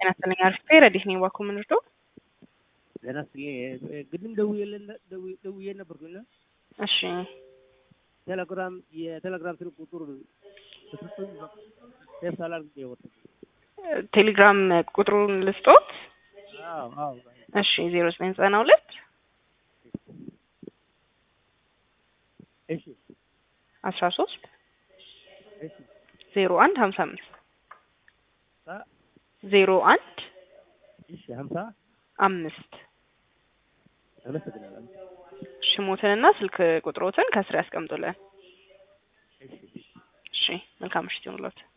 ጤና ይስጥልኝ አርፍቴ ረዲት ነኝ ባኮ ምንርዶ ጤና ይስጥልኝ ቅድም ደውዬ ነበርኩና እሺ ቴሌግራም የቴሌግራም ስልክ ቁጥር በፍጹም ሴፍ ሳላደርግ የወጣው ቴሌግራም ቁጥሩን ልስጦት አዎ አዎ እሺ ዜሮ ዘጠኝ ዘጠና ሁለት እሺ አስራ ሶስት እሺ ዜሮ አንድ ሀምሳ አምስት አ ዜሮ አንድ እሺ ሀምሳ አምስት አመሰግናለሁ ሽሞትንና ስልክ ቁጥሮትን ከስር ያስቀምጡልን። እሺ እሺ መልካም ምሽት ይሁንልዎት።